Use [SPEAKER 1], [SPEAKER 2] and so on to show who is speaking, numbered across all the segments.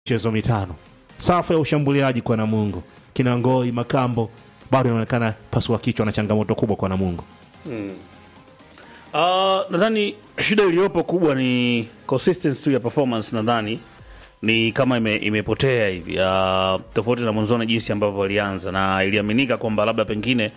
[SPEAKER 1] michezo mitano. Safu ya ushambuliaji kwa Namungo, kina Ngoi, Makambo bado inaonekana pasua kichwa na changamoto kubwa kwa Namungo.
[SPEAKER 2] Uh, nadhani shida iliyopo kubwa ni consistency tu ya performance. Nadhani ni kama ime, imepotea hivi uh, tofauti na mwanzoni jinsi ambavyo walianza, na iliaminika kwamba labda pengine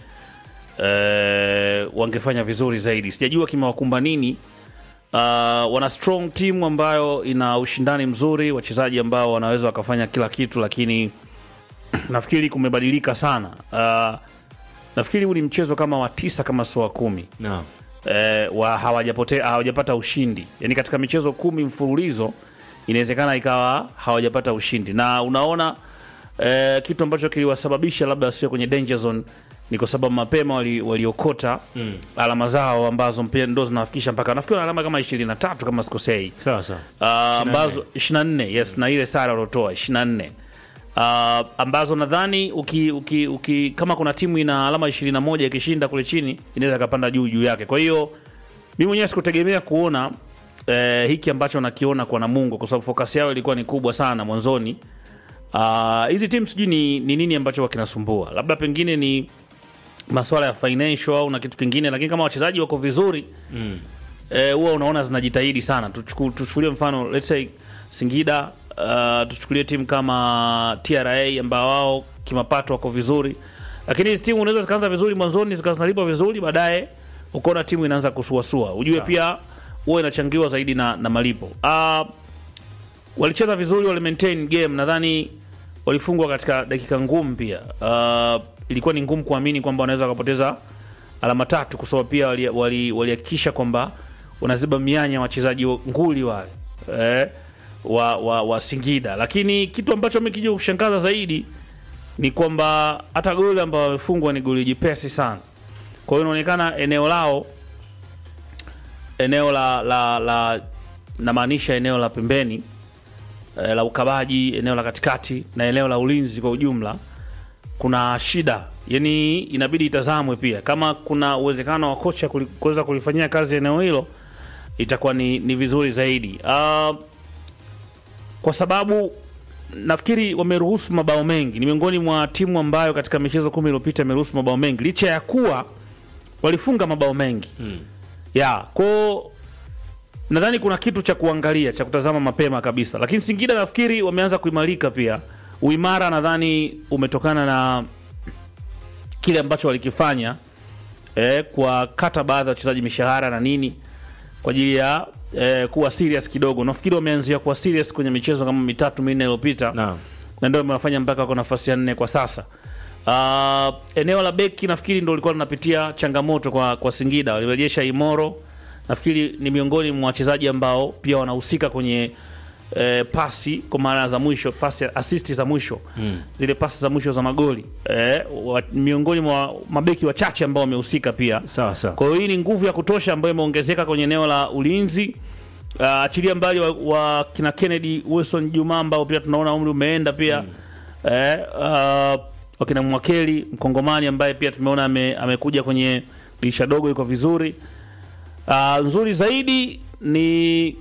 [SPEAKER 2] eh, wangefanya vizuri zaidi. Sijajua kimewakumba nini. Uh, wana strong team ambayo ina ushindani mzuri, wachezaji ambao wanaweza wakafanya kila kitu, lakini nafikiri kumebadilika sana. Uh, nafikiri huu ni mchezo kama wa tisa kama sio wa kumi
[SPEAKER 1] Naam.
[SPEAKER 2] eh, wa hawajapotea hawajapata ushindi yani katika michezo kumi mfululizo inawezekana ikawa hawajapata ushindi na unaona eh, kitu ambacho kiliwasababisha labda sio kwenye danger zone ni kwa sababu mapema wali- waliokota mm. alama zao ambazo mpia ndo zinawafikisha mpaka nafikiri wana alama kama 23 kama sikosei
[SPEAKER 1] Sawa sawa.
[SPEAKER 2] uh, ambazo 24 yes na ile sare waliotoa 24 uh, ambazo nadhani uki, uki, uki, kama kuna timu ina alama 21 ikishinda kule chini inaweza ikapanda juu juu yake kwa hiyo mi mwenyewe sikutegemea kuona eh, hiki ambacho nakiona kwa Namungo kwa sababu focus yao ilikuwa ni kubwa sana mwanzoni Ah, hizi uh, timu sijui ni, ni nini ambacho wakinasumbua labda pengine ni maswala ya financial au na kitu kingine lakini kama wachezaji wako vizuri eh, huwa unaona zinajitahidi sana. Tuchuku- Tuchukulie mfano let's say Singida, uh, tuchukulie timu kama TRA ambao wao kimapato wako vizuri, lakini hizi timu unaweza zikaanza vizuri mwanzoni zikawa zinalipwa vizuri, baadaye ukaona timu inaanza kusuasua. Ujue pia huwa inachangiwa zaidi na, na malipo. Uh, walicheza vizuri, wali maintain game, nadhani walifungwa katika dakika ngumu pia. Uh, ilikuwa ni ngumu kuamini kwamba wanaweza wakapoteza alama tatu, kwa sababu pia walihakikisha wali, walihakikisha kwamba wanaziba mianya wachezaji wa- nguli wale eh, wa, wa, wa Singida, lakini kitu ambacho mikija kushangaza zaidi ni kwamba hata goli ambao wamefungwa ni goli jipesi sana. Kwa hiyo inaonekana eneo lao eneo la la, la namaanisha eneo la pembeni eh, la ukabaji, eneo la katikati na eneo la ulinzi kwa ujumla kuna shida, yani inabidi itazamwe pia kama kuna uwezekano wa kocha kuli- kuweza kulifanyia kazi eneo hilo, itakuwa ni, ni vizuri zaidi uh, kwa sababu nafikiri wameruhusu mabao mengi. Ni miongoni mwa timu ambayo katika michezo kumi iliyopita imeruhusu mabao mengi licha ya kuwa walifunga mabao mengi hmm. ya kwao nadhani kuna kitu cha kuangalia cha kutazama mapema kabisa, lakini Singida nafikiri wameanza kuimarika pia. Uimara nadhani umetokana na kile ambacho walikifanya eh, kwa kata baadhi ya wachezaji mishahara na nini kwa ajili ya eh, kuwa serious kidogo. Nafikiri wameanzia kuwa serious kwenye michezo kama mitatu minne iliyopita
[SPEAKER 1] Naam.
[SPEAKER 2] na ndio imewafanya mpaka wako nafasi ya nne kwa sasa. Uh, eneo la beki nafikiri ndio lilikuwa linapitia changamoto kwa, kwa Singida. Walirejesha Imoro, nafikiri ni miongoni mwa wachezaji ambao pia wanahusika kwenye eh, pasi kwa maana za mwisho, pasi asisti za mwisho mm. zile pasi za mwisho za magoli eh, wa, miongoni mwa mabeki wachache ambao wamehusika pia
[SPEAKER 1] Sawa sawa.
[SPEAKER 2] kwa hiyo hii ni nguvu ya kutosha ambayo imeongezeka kwenye eneo la ulinzi. Uh, achilia mbali wa, wa kina Kennedy Wilson Juma ambao pia tunaona umri umeenda pia mm. eh, uh, wakina Mwakeli Mkongomani ambaye pia tumeona ame, amekuja kwenye dirisha dogo, iko vizuri. Uh, nzuri zaidi ni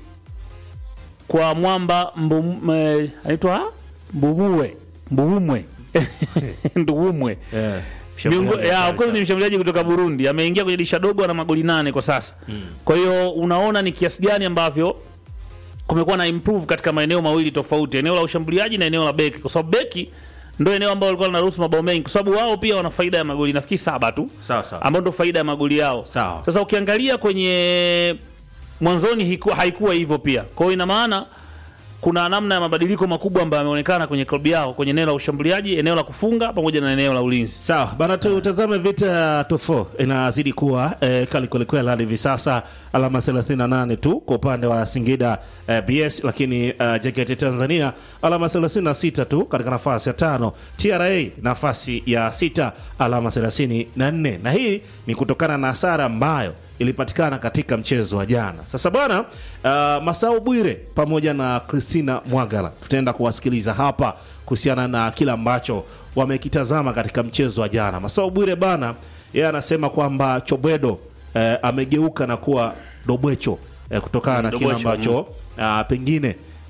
[SPEAKER 2] kwa mwamba mbum, eh, anaitwa Mbumue Mbumwe Nduumwe
[SPEAKER 1] Eh,
[SPEAKER 2] Miungo-
[SPEAKER 1] shambuliaji
[SPEAKER 2] ya,
[SPEAKER 1] hatari
[SPEAKER 2] of course
[SPEAKER 1] sana.
[SPEAKER 2] ni mshambuliaji kutoka Burundi ameingia kwenye dirisha dogo na magoli nane kwa sasa kwa hiyo unaona ni kiasi gani ambavyo kumekuwa na improve katika maeneo mawili tofauti eneo la ushambuliaji na eneo la beki kwa sababu beki ndo eneo ambalo walikuwa linaruhusu mabao mengi kwa sababu wao pia wana faida ya magoli nafikiri saba tu
[SPEAKER 1] Sawa sawa.
[SPEAKER 2] ambao ndo faida ya magoli yao
[SPEAKER 1] Sawa.
[SPEAKER 2] sasa ukiangalia kwenye mwanzoni hiku- haikuwa hivyo pia kwa hiyo ina maana kuna namna ya mabadiliko makubwa ambayo yameonekana kwenye klabu yao kwenye eneo la ushambuliaji eneo la kufunga pamoja na eneo la ulinzi
[SPEAKER 1] Sawa bana, tutazame vita ya top 4 inazidi kuwa eh, kali kwelikweli hadi hivi sasa, alama 38 tu kwa upande wa Singida eh, BS, lakini eh, JKT Tanzania alama 36 tu katika nafasi ya tano, TRA nafasi ya sita alama 34, na hii ni kutokana na hasara ambayo ilipatikana katika mchezo wa jana. Sasa bwana, uh, Masau Bwire pamoja na Christina Mwagala tutaenda kuwasikiliza hapa kuhusiana na kile ambacho wamekitazama katika mchezo wa jana. Masau Bwire bana, yeye anasema kwamba Chobwedo eh, amegeuka na kuwa Dobwecho eh, kutokana na kile
[SPEAKER 2] Dobwecho,
[SPEAKER 1] ambacho ah, pengine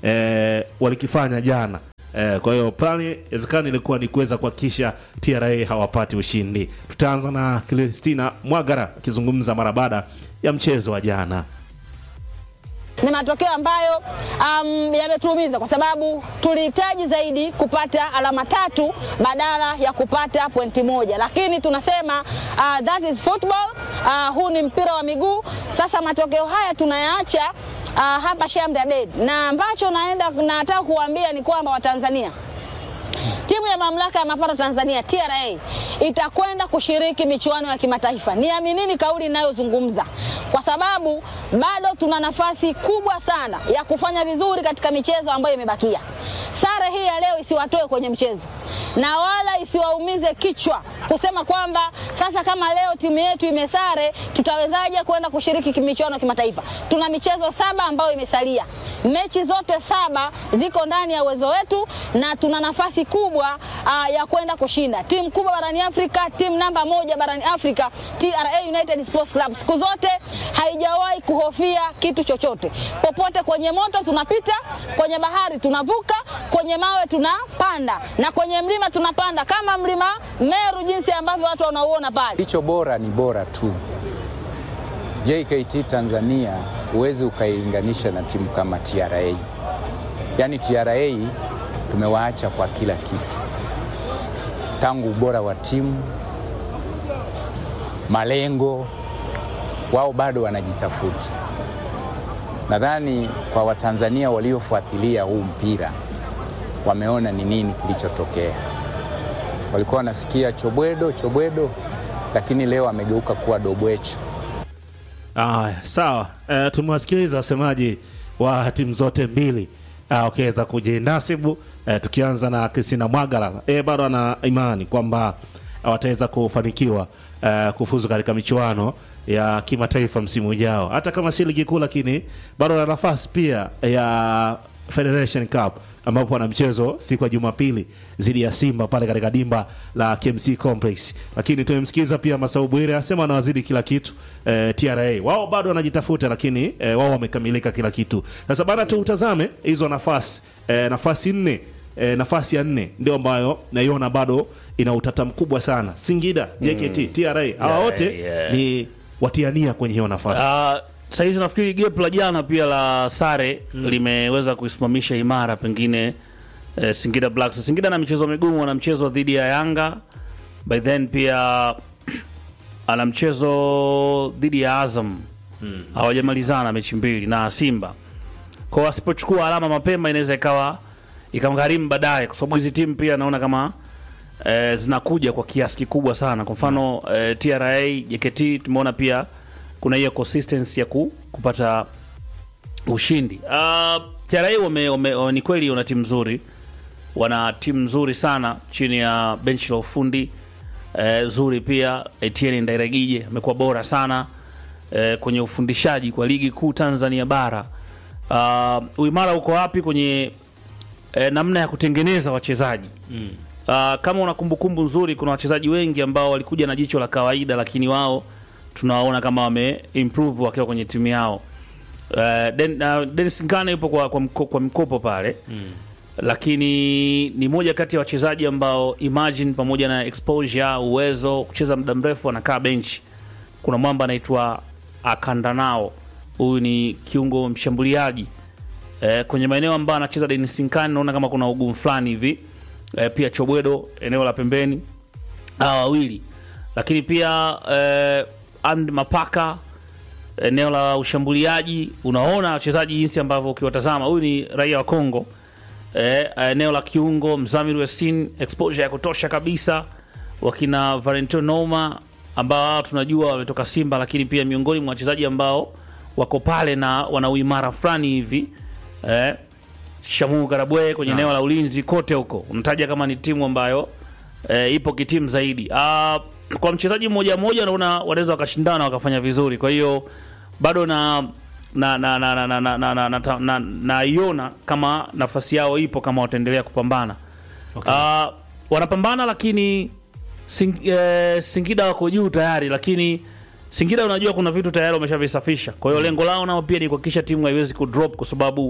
[SPEAKER 1] eh, walikifanya jana eh, kwa hiyo plani inawezekana ilikuwa ni kuweza kuhakikisha TRA hawapati ushindi. Tutaanza na Kristina Mwagara akizungumza mara baada ya mchezo wa jana.
[SPEAKER 3] ni matokeo ambayo um, yametuumiza kwa sababu tulihitaji zaidi kupata alama tatu badala ya kupata pointi moja, lakini tunasema uh, that is football. Uh, huu ni mpira wa miguu. Sasa matokeo haya tunayaacha uh, hapa Shamte Abed, na ambacho naenda nataka kuambia ni kwamba Watanzania timu ya mamlaka ya mapato Tanzania TRA itakwenda kushiriki michuano ya kimataifa. Niaminini kauli ninayozungumza, kwa sababu bado tuna nafasi kubwa sana ya kufanya vizuri katika michezo ambayo imebakia. Sare hii ya leo isiwatoe kwenye mchezo na wala isiwaumize kichwa kusema kwamba sasa kama leo timu yetu imesare tutawezaje kwenda kushiriki michuano ya kimataifa. Tuna michezo saba ambayo imesalia, mechi zote saba ziko ndani ya uwezo wetu na tuna nafasi kubwa uh, ya kwenda kushinda. Timu kubwa barani Afrika, timu namba moja barani Afrika, TRA United Sports Club siku zote haijawahi kuhofia kitu chochote. Popote kwenye moto tunapita, kwenye bahari tunavuka, kwenye mawe tunapanda na kwenye mlima tunapanda, kama mlima Meru jinsi ambavyo watu wanauona pale.
[SPEAKER 4] Kilicho bora ni bora tu. JKT Tanzania huwezi ukailinganisha na timu kama TRA. Yaani TRA tumewaacha kwa kila kitu, tangu ubora wa timu, malengo, wao bado wanajitafuta. Nadhani kwa Watanzania waliofuatilia huu mpira wameona ni nini kilichotokea. Walikuwa wanasikia chobwedo chobwedo, lakini leo amegeuka kuwa dobwecho.
[SPEAKER 1] Aya, sawa. E, tumewasikiliza wasemaji wa timu zote mbili ah, wakiweza kujinasibu e, tukianza na Kristina Mwagala e, bado ana imani kwamba wataweza kufanikiwa e, kufuzu katika michuano ya kimataifa msimu ujao, hata kama si ligi kuu, lakini bado ana nafasi pia ya Federation Cup ambapo wana mchezo siku ya Jumapili dhidi ya Simba pale katika dimba la KMC Complex. Lakini tumemsikiza pia Masau Bwire anasema wanawazidi kila kitu eh, TRA wao bado wanajitafuta, lakini eh, wao wamekamilika kila kitu. Sasa bana, tutazame hizo nafasi eh, nafasi nne eh, nafasi ya nne ndio ambayo naiona bado ina utata mkubwa sana. Singida, JKT, TRA hawa
[SPEAKER 2] Yeah,
[SPEAKER 1] wote
[SPEAKER 2] yeah.
[SPEAKER 1] ni watiania kwenye hiyo nafasi.
[SPEAKER 2] Uh, sahizi nafikiri gap la jana pia la sare limeweza kuisimamisha imara pengine eh, Singida Black Stars. Singida na michezo migumu, ana mchezo dhidi ya Yanga by then pia ana mchezo dhidi ya Azam hawajamalizana mechi mbili na Simba kwa wasipochukua alama mapema inaweza ikawa ikamgharimu baadaye, kwa sababu hizi timu pia naona kama eh, zinakuja kwa kiasi kikubwa sana. Kwa mfano eh, TRA, JKT tumeona pia kuna hiyo consistency ya ku, kupata ushindi. Uh, TRA wame, wame, wame, ni kweli wana timu nzuri, wana timu nzuri sana chini ya benchi la ufundi eh, zuri pia. Etienne Ndairagije amekuwa bora sana eh, kwenye ufundishaji kwa ligi kuu Tanzania bara. Uh, uimara uko wapi kwenye eh, namna ya kutengeneza wachezaji mm. Uh, kama una kumbukumbu nzuri, kuna wachezaji wengi ambao walikuja na jicho la kawaida, lakini wao tunawaona kama wame improve wakiwa kwenye timu yao. Uh, Den, uh, Dennis Nkane yupo kwa, kwa, mko, kwa mkopo pale mm. Lakini ni moja kati ya wachezaji ambao imagine, pamoja na exposure, uwezo kucheza muda mrefu, anakaa benchi. Kuna mwamba anaitwa Akandanao, huyu ni kiungo mshambuliaji eh, kwenye maeneo ambayo anacheza Dennis Nkane naona kama kuna ugumu fulani hivi eh, pia Chobwedo eneo la pembeni hawa wawili, lakini pia eh, and Mapaka eneo la ushambuliaji, unaona wachezaji jinsi ambavyo ukiwatazama, huyu ni raia wa Kongo eh, eneo la kiungo Mzamiru Yasin, exposure ya kutosha kabisa, wakina Valentino Noma ambao hao tunajua wametoka Simba, lakini pia miongoni mwa wachezaji ambao wako pale na wana uimara fulani hivi eh, Shamu Karabwe kwenye eneo la ulinzi, kote huko unataja kama ni timu ambayo eh, ipo kitimu zaidi. Ah, kwa mchezaji mmoja mmoja naona wanaweza wakashindana wakafanya vizuri, kwa hiyo bado na na na na na na na na na na na naiona kama nafasi yao ipo kama wataendelea kupambana. Ah, wanapambana lakini sing, eh, Singida wako juu tayari, lakini Singida unajua kuna vitu tayari wameshavisafisha. Kwa hiyo lengo lao nao pia ni kuhakikisha timu haiwezi kudrop, kwa sababu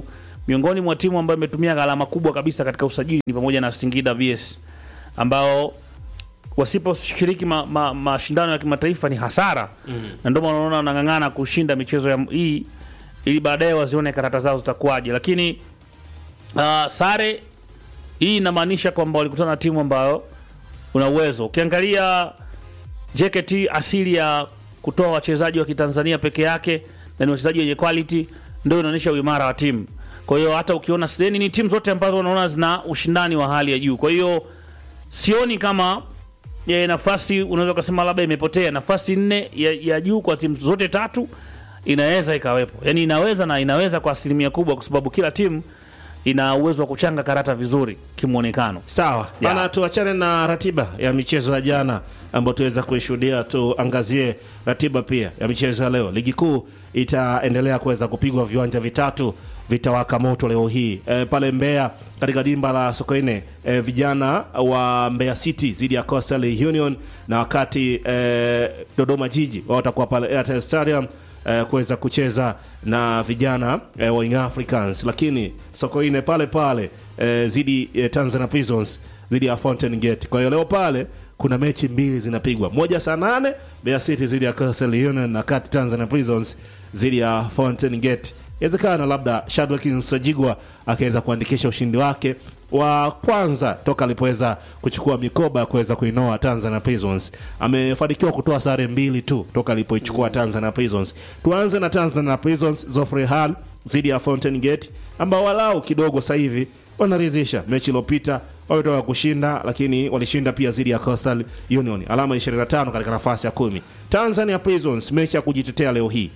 [SPEAKER 2] miongoni mwa timu ambayo imetumia gharama kubwa kabisa katika usajili ni pamoja na Singida BS ambao wasiposhiriki mashindano ma, mashindano ya kimataifa ni hasara mm. na ndio maana unaona wanang'ang'ana kushinda michezo ya hii ili baadaye wazione karata zao zitakuwaje, lakini uh, sare hii inamaanisha kwamba walikutana na timu ambayo una uwezo. Ukiangalia JKT asili ya kutoa wachezaji wa Kitanzania peke yake na ni wachezaji wenye quality, ndio inaonyesha uimara wa timu. Kwa hiyo hata ukiona seni ni timu zote ambazo unaona zina ushindani wa hali ya juu. Kwa hiyo sioni kama ya nafasi unaweza ukasema labda imepotea. Nafasi nne ya, ya juu kwa timu zote tatu inaweza ikawepo, yaani inaweza na inaweza kwa asilimia kubwa, kwa sababu kila timu ina uwezo wa kuchanga karata vizuri kimwonekano.
[SPEAKER 1] Sawa
[SPEAKER 2] Yeah.
[SPEAKER 1] bana, tuachane na ratiba ya michezo ya jana ambayo tuweza kuishuhudia. Tuangazie ratiba pia ya michezo ya leo. Ligi kuu itaendelea kuweza kupigwa, viwanja vitatu vitawaka moto leo hii e, pale Mbeya katika dimba la Sokoine e, vijana wa Mbeya City dhidi ya Coastal Union, na wakati e, Dodoma Jiji wao watakuwa pale Airtel Stadium eh, kuweza kucheza na vijana eh, wa Young Africans, lakini Sokoine pale pale eh, zidi eh, Tanzania Prisons dhidi ya Fountain Gate. Kwa hiyo leo pale kuna mechi mbili zinapigwa, moja saa nane Mbeya City dhidi ya Coastal Union na kati Tanzania Prisons dhidi ya Fountain Gate. Inawezekana labda Shadrack Nsajigwa akaweza kuandikisha ushindi wake wa kwanza toka alipoweza kuchukua mikoba ya kuweza kuinoa Tanzania Prisons. Amefanikiwa kutoa sare mbili tu toka alipoichukua Tanzania Prisons. Tuanze na Tanzania Prisons, Zofre Hall dhidi ya Fountain Gate ambao walau kidogo sasa hivi wanaridhisha. Mechi iliyopita wametoka kushinda, lakini walishinda pia dhidi ya Coastal Union, alama 25 katika nafasi ya kumi. Tanzania Prisons mechi ya kujitetea leo hii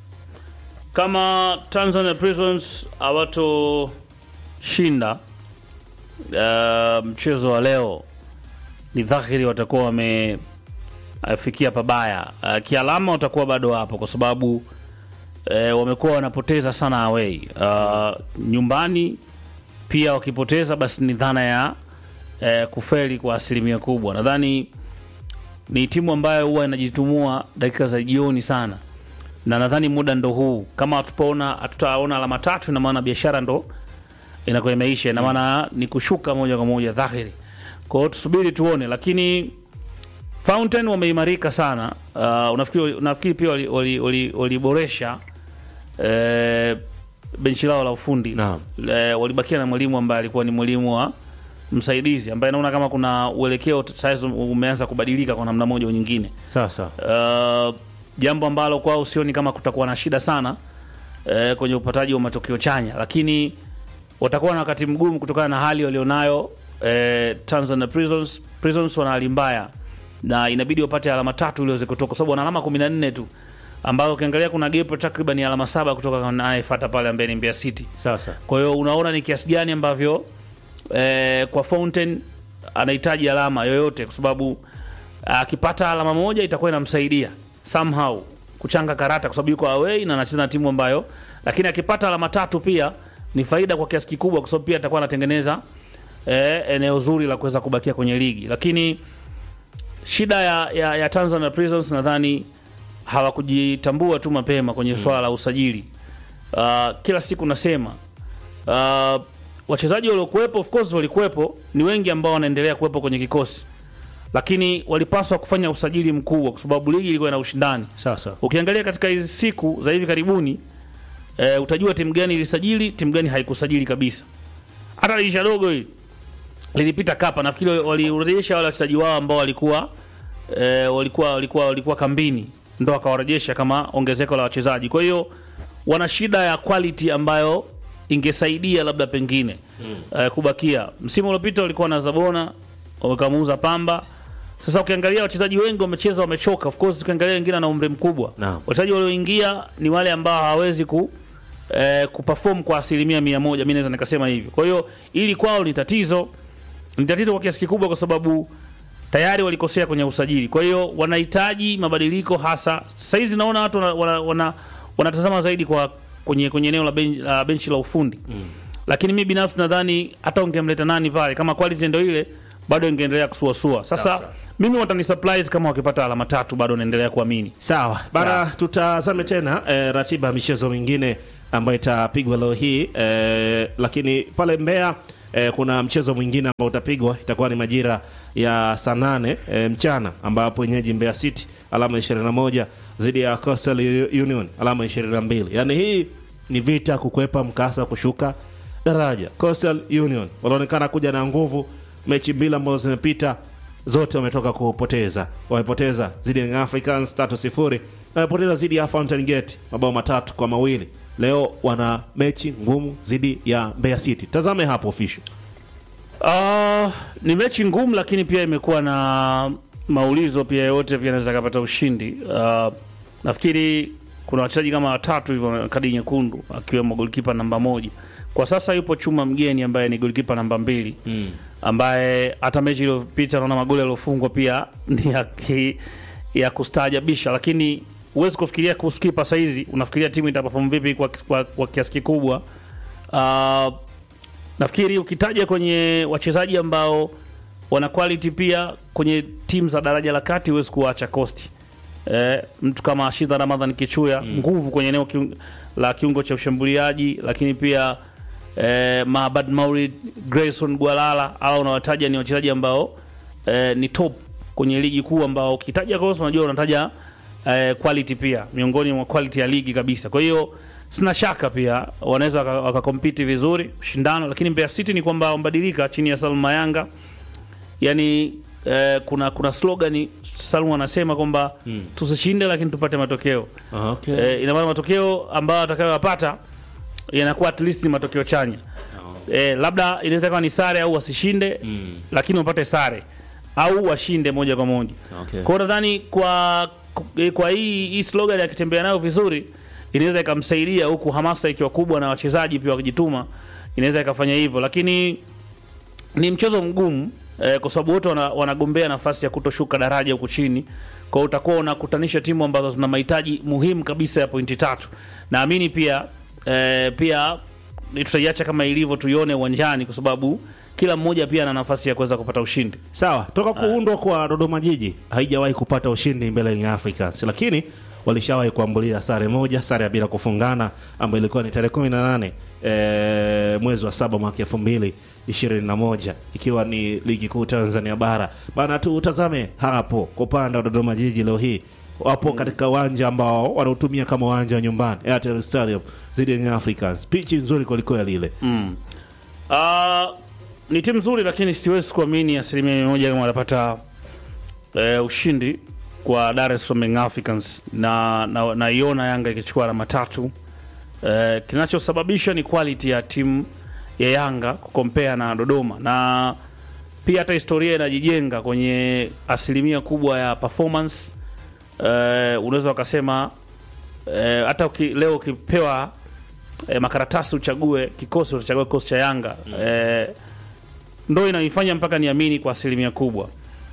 [SPEAKER 2] Kama Tanzania Prisons hawatoshinda uh, mchezo wa leo, ni dhahiri watakuwa wamefikia pabaya. Uh, kialama watakuwa bado hapo, kwa sababu uh, wamekuwa wanapoteza sana away. Uh, nyumbani pia wakipoteza, basi ni dhana ya uh, kufeli kwa asilimia kubwa. Nadhani ni timu ambayo huwa inajitumua dakika za jioni sana na nadhani muda ndo huu. Kama hatupaona hatutaona alama tatu, ina maana biashara ndo inakuwa imeisha, ina maana ni kushuka moja kwa moja dhahiri. Kwa hiyo tusubiri tuone, lakini Fountain wameimarika sana. Uh, unafikiri, unafikiri pia waliboresha wali, wali, waliboresha, eh, benchi lao la ufundi
[SPEAKER 1] Naam.
[SPEAKER 2] eh, walibakia na mwalimu ambaye alikuwa ni mwalimu wa msaidizi ambaye naona kama kuna uelekeo sasa umeanza kubadilika kwa namna moja au nyingine.
[SPEAKER 1] sasa
[SPEAKER 2] Uh, jambo ambalo kwao sioni kama kutakuwa na shida sana uh, kwenye upataji wa matokeo chanya, lakini watakuwa na wakati mgumu kutokana na hali walionayo uh, Tanzania Prisons. Prisons wana hali mbaya na inabidi wapate alama tatu ili waweze kutoka, kwa sababu wana alama 14 tu, ambayo ukiangalia kuna gap takriban ya alama saba kutoka kwa anayefuata pale ambaye ni Mbeya City.
[SPEAKER 1] sasa
[SPEAKER 2] Kwa hiyo unaona ni kiasi gani ambavyo eh, kwa Fountain anahitaji alama yoyote, kwa sababu akipata alama moja itakuwa inamsaidia somehow kuchanga karata, kwa sababu yuko away na anacheza na timu ambayo, lakini akipata alama tatu pia ni faida kwa kiasi kikubwa, kwa sababu pia atakuwa anatengeneza eh, eneo zuri la kuweza kubakia kwenye ligi, lakini shida ya, ya, ya Tanzania Prisons nadhani hawakujitambua tu mapema kwenye swala la usajili. Uh, kila siku nasema uh, wachezaji waliokuwepo of course walikuwepo, ni wengi ambao wanaendelea kuwepo kwenye kikosi, lakini walipaswa kufanya usajili mkubwa, kwa sababu ligi ilikuwa ina ushindani.
[SPEAKER 1] sasa
[SPEAKER 2] Ukiangalia katika hizi siku za hivi karibuni eh, utajua timu gani ilisajili, timu gani haikusajili kabisa. Hata dirisha dogo hili lilipita kapa, nafikiri walirejesha wale wachezaji wao ambao walikuwa eh, walikuwa walikuwa walikuwa kambini, ndo akawarejesha kama ongezeko la wachezaji. Kwa hiyo wana shida ya quality ambayo ingesaidia labda pengine eh, kubakia. Msimu uliopita walikuwa na Zabona wakamuuza Pamba. Sasa ukiangalia wachezaji wengi wamecheza, wamechoka. Of course ukiangalia wengine na umri mkubwa.
[SPEAKER 1] Naam.
[SPEAKER 2] Wachezaji walioingia ni wale ambao hawawezi ku eh, kuperform kwa asilimia mia moja, mi naweza nikasema hivyo. Kwa hiyo ili kwao ni tatizo, ni tatizo kwa kiasi kikubwa, kwa sababu tayari walikosea kwenye usajili. Kwa hiyo wanahitaji mabadiliko, hasa sasa hizi naona watu wana, wana, wana, wanatazama zaidi kwa kwenye kwenye eneo la, ben, la benchi la ufundi mm. Lakini mi binafsi nadhani hata ungemleta nani pale, kama quality ndio ile, bado ingeendelea kusuasua. Sasa
[SPEAKER 1] Sawa.
[SPEAKER 2] mimi watani surprise kama wakipata alama tatu, bado naendelea kuamini.
[SPEAKER 1] sawa bana
[SPEAKER 2] Yeah.
[SPEAKER 1] tutazame tena eh, ratiba ya michezo mingine ambayo itapigwa leo hii eh, lakini pale Mbeya eh, kuna mchezo mwingine ambao utapigwa itakuwa ni majira ya saa nane eh, mchana ambapo wenyeji Mbeya City alama 21 dhidi ya Coastal Union alama 22. Yaani hii ni vita kukwepa mkasa kushuka daraja. Coastal Union wanaonekana kuja na nguvu. Mechi mbili ambazo zimepita zote wametoka kupoteza. Wamepoteza dhidi ya Young Africans 3-0 na wamepoteza dhidi ya Fountain Gate mabao matatu kwa mawili. Leo wana mechi ngumu dhidi ya Mbeya City. Tazame hapo official.
[SPEAKER 2] Uh, ni mechi ngumu lakini pia imekuwa na maulizo pia yote pia anaweza kapata ushindi. Uh, nafikiri kuna wachezaji kama watatu hivyo wana kadi nyekundu akiwemo golikipa namba moja. Kwa sasa yupo Chuma Mgeni ambaye ni golikipa namba mbili mm. ambaye hata mechi iliyopita naona magoli yaliyofungwa pia ni ya, ki, ya kustaajabisha, lakini huwezi kufikiria kuhusu kipa saizi, unafikiria timu itaperform vipi kwa, kwa, kwa kiasi kikubwa uh, nafikiri ukitaja kwenye wachezaji ambao wana quality pia kwenye timu za daraja la kati huwezi kuwaacha Coast. Eh, mtu kama Shida Ramadhan Kichuya nguvu kwenye eneo kiung, la kiungo cha ushambuliaji, lakini pia eh, Mahabad Maurid, Grayson Gwalala au unawataja ni wachezaji ambao eh, ni top kwenye ligi kuu ambao ukitaja Coast unajua unataja eh, quality pia miongoni mwa quality ya ligi kabisa. Kwa hiyo sina shaka pia wanaweza waka- wakakompiti vizuri ushindano, lakini Mbeya City ni kwamba wambadilika chini ya Salma Yanga yani eh, kuna kuna slogan Salmu anasema kwamba tusishinde lakini tupate matokeo
[SPEAKER 1] Okay.
[SPEAKER 2] eh, ina maana matokeo ambayo atakayoyapata yanakuwa at least ni matokeo chanya eh, labda inaweza kuwa ni sare au wasishinde lakini wapate sare au washinde moja kwa moja
[SPEAKER 1] Okay.
[SPEAKER 2] kwa hiyo nadhani kwa kwa hii hii slogan akitembea nayo vizuri inaweza ikamsaidia huku hamasa ikiwa kubwa na wachezaji pia wakijituma inaweza ikafanya hivyo lakini ni mchezo mgumu eh, kwa sababu wote wana, wanagombea nafasi ya kutoshuka daraja huku chini. Kwa hiyo utakuwa unakutanisha timu ambazo zina mahitaji muhimu kabisa ya pointi tatu. Naamini pia eh, pia ni tutaiacha kama ilivyo, tuione uwanjani, kwa sababu kila mmoja pia ana nafasi ya kuweza kupata ushindi.
[SPEAKER 1] Sawa, toka kuundwa kwa Dodoma Jiji haijawahi kupata ushindi mbele ya Young Africans, lakini walishawahi kuambulia sare moja, sare ya bila kufungana ambayo ilikuwa ni tarehe 18 eh, mwezi wa saba mwaka 2021 ikiwa ni ligi kuu Tanzania bara. Bana, tutazame hapo kwa upande wa Dodoma Jiji leo hii wapo katika uwanja ambao wanautumia kama uwanja wa nyumbani Airtel Stadium dhidi ya Young Africans. Pichi nzuri kwelikweli ile.
[SPEAKER 2] Ah, ni timu nzuri, lakini siwezi kuamini asilimia mia moja kama watapata eh, ushindi kwa Dar es Salaam Young Africans na na- naiona Yanga ikichukua alama tatu. Eh, kinachosababisha ni quality ya timu ya Yanga kukompea na Dodoma, na pia hata historia inajijenga kwenye asilimia kubwa ya performance. Eh, unaweza ukasema eh, hata uki, leo ukipewa eh, makaratasi uchague kikosi, utachagua kikosi cha Yanga eh, ndo inanifanya mpaka niamini kwa asilimia kubwa.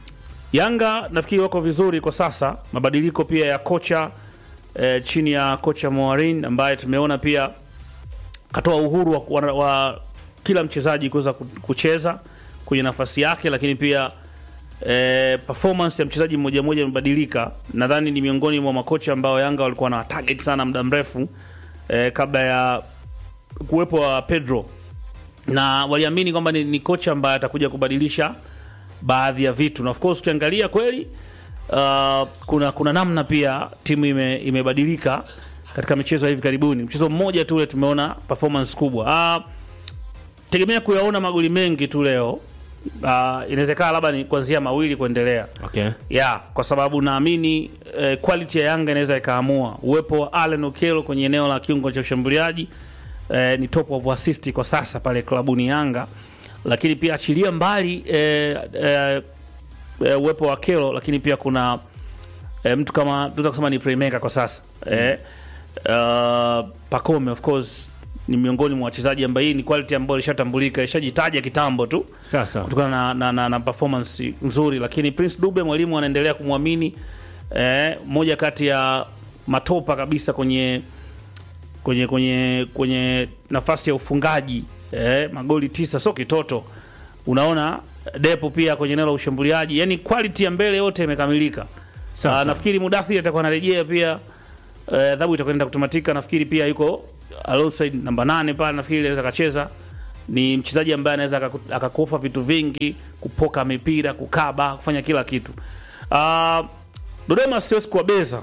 [SPEAKER 2] Yanga nafikiri wako vizuri kwa sasa, mabadiliko pia ya kocha eh, chini ya kocha Moarin ambaye tumeona pia katoa uhuru wa, wa, wa kila mchezaji kuweza ku- kucheza kwenye nafasi yake, lakini pia eh, performance ya mchezaji mmoja mmoja imebadilika. Nadhani ni miongoni mwa makocha ambao Yanga walikuwa na target sana muda mrefu eh, kabla ya kuwepo wa Pedro na waliamini kwamba ni, ni kocha ambaye atakuja kubadilisha baadhi ya vitu, na of course ukiangalia kweli uh, kuna kuna namna pia timu ime, imebadilika katika michezo ya hivi karibuni. Mchezo mmoja tu ule tumeona performance kubwa. Uh, tegemea kuyaona magoli mengi tu leo. Uh, inawezekana labda ni kuanzia mawili kuendelea
[SPEAKER 1] Okay.
[SPEAKER 2] ya kwa sababu naamini eh, quality ya Yanga inaweza ikaamua. Uwepo wa Allen Okello kwenye eneo la kiungo cha ushambuliaji eh, ni top of assist kwa sasa pale klabuni Yanga, lakini pia achilia mbali eh, eh, eh, uwepo wa Okello, lakini pia kuna eh, mtu kama tunaweza kusema ni playmaker kwa sasa eh, uh, Pacome of course ni miongoni mwa wachezaji ambaye hii ni quality ambayo ilishatambulika ishajitaja kitambo tu
[SPEAKER 1] Sasa
[SPEAKER 2] kutokana na, na, na, na performance nzuri, lakini Prince Dube mwalimu anaendelea kumwamini eh, moja kati ya matopa kabisa kwenye kwenye kwenye kwenye nafasi ya ufungaji eh, magoli tisa, sio kitoto. Unaona Depo pia kwenye eneo la ushambuliaji, yani quality ya mbele yote imekamilika.
[SPEAKER 1] Sawa,
[SPEAKER 2] Ah,
[SPEAKER 1] sawa.
[SPEAKER 2] nafikiri Mudathiri atakuwa anarejea pia eh, adhabu itakwenda kutamatika. Nafikiri pia yuko alongside namba nane pale nafikiri anaweza akacheza ni mchezaji ambaye anaweza akaku- akakofa vitu vingi kupoka mipira kukaba kufanya kila kitu uh, dodoma siwezi kuwabeza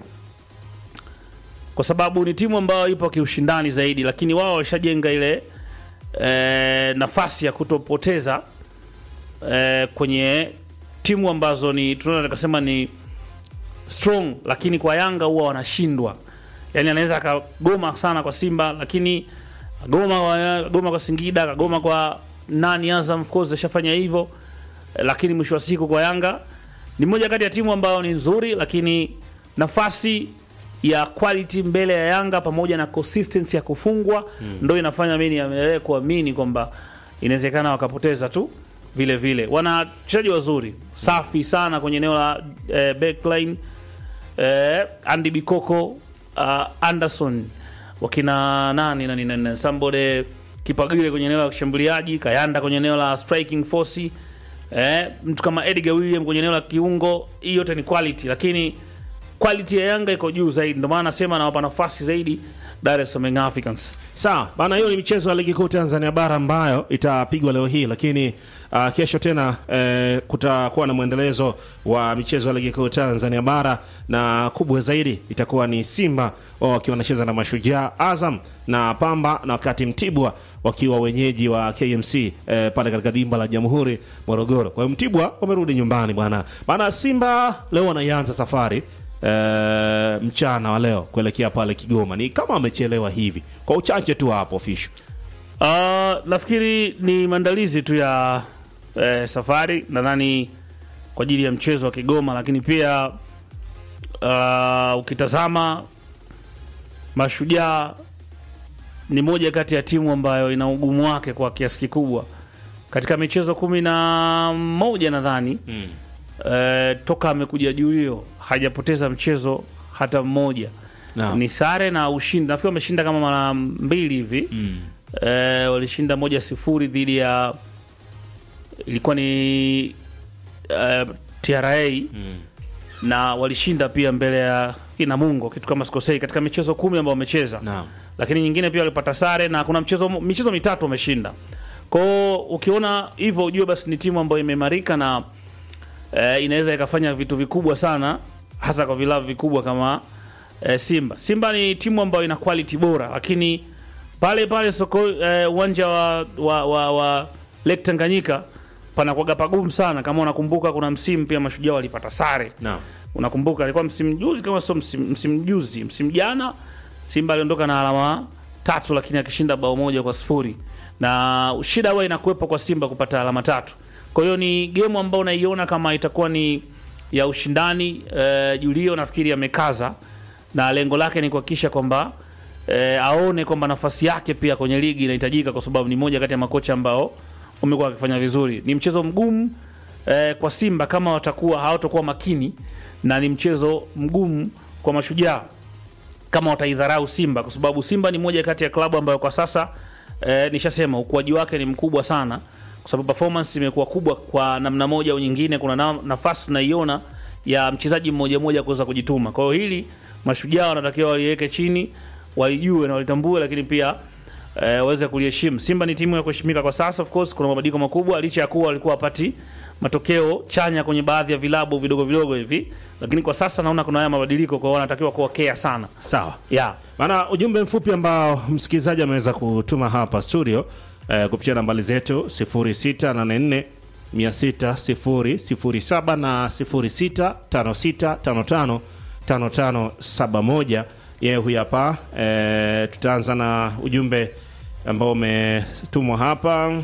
[SPEAKER 2] kwa sababu ni timu ambayo ipo kiushindani zaidi lakini wao walishajenga ile eh, nafasi ya kutopoteza eh, kwenye timu ambazo ni tunaweza tukasema ni strong lakini kwa yanga huwa wanashindwa yani anaweza akagoma sana kwa simba lakini agoma kwa, agoma kwa singida akagoma kwa nani azam of course ashafanya hivyo Eh, lakini mwisho wa siku kwa yanga ni moja kati ya timu ambayo ni nzuri lakini nafasi ya quality mbele ya yanga pamoja na consistency ya kufungwa mm. ndo inafanya mi niendelee kuamini kwamba inawezekana wakapoteza tu vile vile wana wachezaji wazuri safi sana kwenye eneo la eh, backline eh, Andy Bikoko uh, Anderson wakina nani nani nani Sambode Kipagile kwenye eneo la kushambuliaji, Kayanda kwenye eneo la striking force, eh, mtu kama Edgar William kwenye eneo la kiungo. Hii yote ni quality, lakini quality ya Yanga iko juu zaidi, ndio maana nasema nawapa nafasi zaidi Dar es Salaam Young Africans.
[SPEAKER 1] Sawa bana, hiyo ni michezo ya ligi kuu Tanzania bara ambayo itapigwa leo hii, lakini uh, kesho tena eh, kutakuwa na mwendelezo wa michezo ya ligi kuu Tanzania bara, na kubwa zaidi itakuwa ni Simba wao wakiwa wanacheza na Mashujaa, Azam na Pamba, na wakati Mtibwa wakiwa wenyeji wa KMC eh, pale katika dimba la Jamhuri Morogoro. Kwa hiyo Mtibwa wamerudi nyumbani bwana, maana Simba leo wanaianza safari eh, mchana wa leo kuelekea pale Kigoma. Ni kama wamechelewa hivi kwa uchache tu hapo official.
[SPEAKER 2] Uh, nafikiri ni maandalizi tu ya eh, safari nadhani kwa ajili ya mchezo wa Kigoma, lakini pia uh, ukitazama Mashujaa ni moja kati ya timu ambayo ina ugumu wake kwa kiasi kikubwa katika michezo kumi na moja nadhani mm. eh, toka amekuja Julio hajapoteza mchezo hata mmoja
[SPEAKER 1] Naam.
[SPEAKER 2] ni sare na ushindi. Nafikiri wameshinda kama mara mbili hivi mm. eh, walishinda moja sifuri dhidi ya ilikuwa ni eh, TRA mm. na walishinda pia mbele ya Namungo kitu kama sikosei, katika michezo kumi ambao wamecheza
[SPEAKER 1] Naam.
[SPEAKER 2] lakini nyingine pia walipata sare na kuna mchezo michezo mitatu wameshinda. Kwao ukiona hivyo ujue basi ni timu ambayo imeimarika na eh, inaweza ikafanya vitu vikubwa sana hasa kwa vilabu vikubwa kama eh, Simba. Simba ni timu ambayo ina quality bora, lakini pale pale soko eh, uwanja wa, wa, wa, wa Lake Tanganyika panakuwaga pagumu sana. Kama unakumbuka, kuna msimu pia Mashujaa walipata sare
[SPEAKER 1] Naam.
[SPEAKER 2] unakumbuka alikuwa msimu juzi kama sio msimu, msimu juzi msimu jana Simba aliondoka na alama tatu, lakini akishinda bao moja kwa sifuri, na shida huwa inakuwepo kwa Simba kupata alama tatu. Kwa hiyo ni gemu ambayo unaiona kama itakuwa ni ya ushindani. Eh, Julio nafikiri amekaza na lengo lake ni kuhakikisha kwamba eh, aone kwamba nafasi yake pia kwenye ligi inahitajika, kwa sababu ni moja kati ya makocha ambao wamekuwa wakifanya vizuri. Ni mchezo mgumu eh, kwa Simba kama watakuwa hawatakuwa makini, na ni mchezo mgumu kwa Mashujaa kama wataidharau Simba, kwa sababu Simba ni moja kati ya klabu ambayo kwa sasa eh, nishasema ukuaji wake ni mkubwa sana, kwa sababu performance imekuwa kubwa kwa namna moja au nyingine. Kuna na, nafasi tunaiona ya mchezaji mmoja mmoja kuweza kujituma. Kwa hiyo hili Mashujaa wanatakiwa waliweke chini, walijue na walitambue, lakini pia eh, waweze kuliheshimu. Simba ni timu ya kuheshimika kwa sasa. Of course kuna mabadiliko makubwa, licha ya kuwa walikuwa wapati matokeo chanya kwenye baadhi ya vilabu vidogo vidogo hivi, lakini kwa sasa naona kuna haya mabadiliko, kwa hiyo wanatakiwa kuwa care sana
[SPEAKER 1] Sawa.
[SPEAKER 2] yeah.
[SPEAKER 1] Maana ujumbe mfupi ambao msikilizaji ameweza kutuma hapa studio eh, kupitia nambari zetu 0684 600 na 06565555 5571. Yeye huyu hapa eh, tutaanza na ujumbe ambao umetumwa hapa.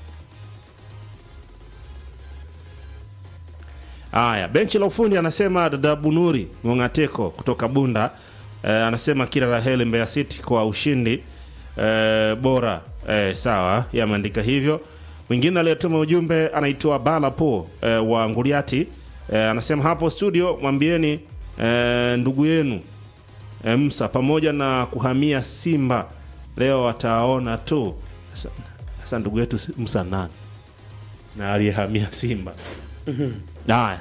[SPEAKER 1] Haya, benchi la ufundi anasema dada Bunuri Mongateko kutoka Bunda eh, anasema kila la heri Mbeya City kwa ushindi eh, bora eh, sawa, yeye ameandika hivyo. Mwingine aliyetuma ujumbe anaitwa Bala Po eh, wa Nguliati eh, anasema hapo studio mwambieni eh, ndugu yenu eh, Msa pamoja na kuhamia Simba leo ataona tu. Sasa- Sasa ndugu yetu Msa nani na aliyehamia Simba? Haya,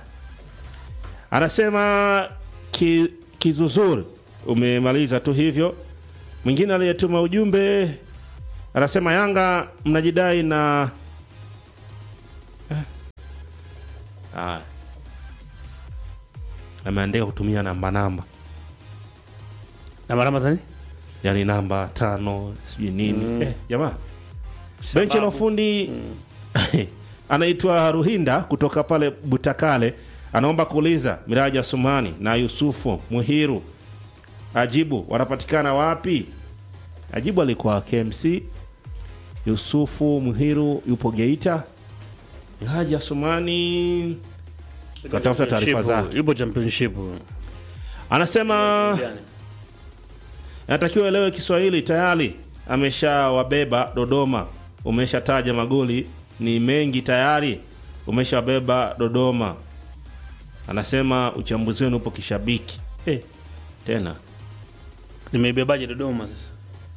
[SPEAKER 1] anasema ki, kizuzuri umemaliza tu hivyo Mwingine aliyetuma ujumbe anasema Yanga mnajidai na Eh. Ah. Ameandika kutumia namba namba,
[SPEAKER 2] na marama tani
[SPEAKER 1] yaani namba tano sijui nini eh, jamaa benchi la
[SPEAKER 2] Sababu.
[SPEAKER 1] ufundi anaitwa Ruhinda kutoka pale Butakale, anaomba kuuliza Miraji Asumani na Yusufu Muhiru ajibu wanapatikana wapi? Ajibu alikuwa KMC. Yusufu Muhiru yupo Geita. Miraji Asumani tunatafuta taarifa zake.
[SPEAKER 2] Yupo championship.
[SPEAKER 1] Anasema anatakiwa elewe Kiswahili tayari ameshawabeba Dodoma. Umeshataja magoli ni mengi tayari, umeshawabeba Dodoma. Anasema uchambuzi wenu upo kishabiki eh, tena
[SPEAKER 2] Nimeibebaje Dodoma sasa?